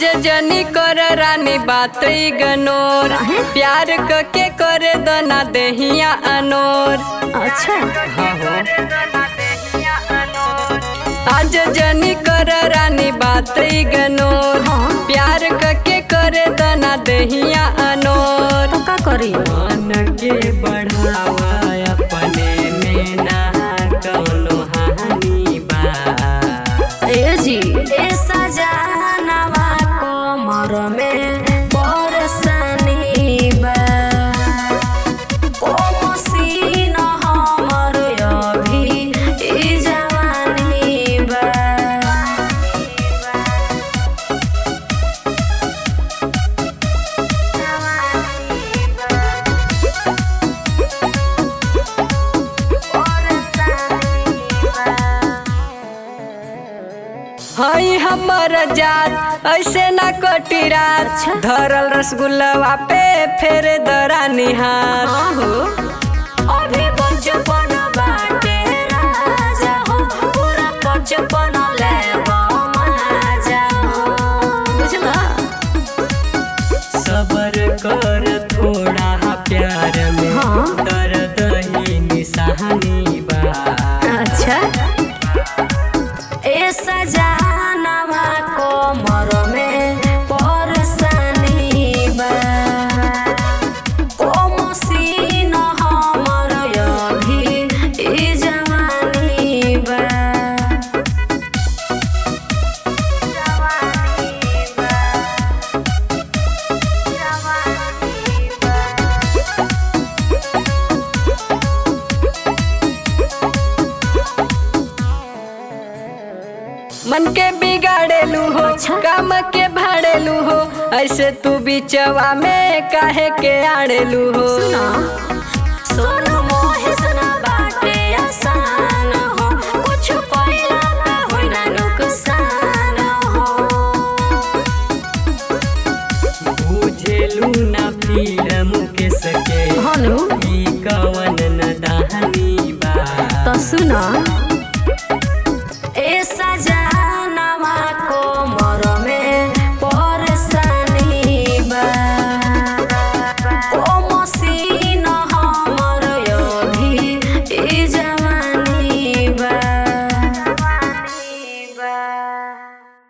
आज जनी कर रानी बात गनोर प्यार क के करे दना देहिया अनोर अच्छा आज जनी कर रानी बात गनोर हाँ। प्यार क के करे दना देहिया अनोर तो का करी मन के बढ़ावा अपने में ना कौनो हानि बा ए जी ए सजनवा कमर में परसनी बा ओ मसीन हमर अभी ई जवानी बा हई हमर जात ऐसे ना कटी रात धरल रसगुल्लवा पे फेर दरानी हाथ आहो अभी बचपन बाटे राजा हो पूरा बचपन लेबो मजा हो बुझला सबर कर थोड़ा प्यार में हाँ। दर्द ही निशानी बा अच्छा ए सजनवा कोमर में परसनी बा ओ मसीन हमर अभी ई जवानी बा मन के बिगाड़ेलू हो अच्छा। काम के भाड़ेलू हो ऐसे तू बिचवा में काहे के आड़ेलू हो सुना सोनू मोहे सुना बाटे आसान हो कुछ पहिला का होइ ना नुकसान हो बुझेलू ना फिल्म के सके हनु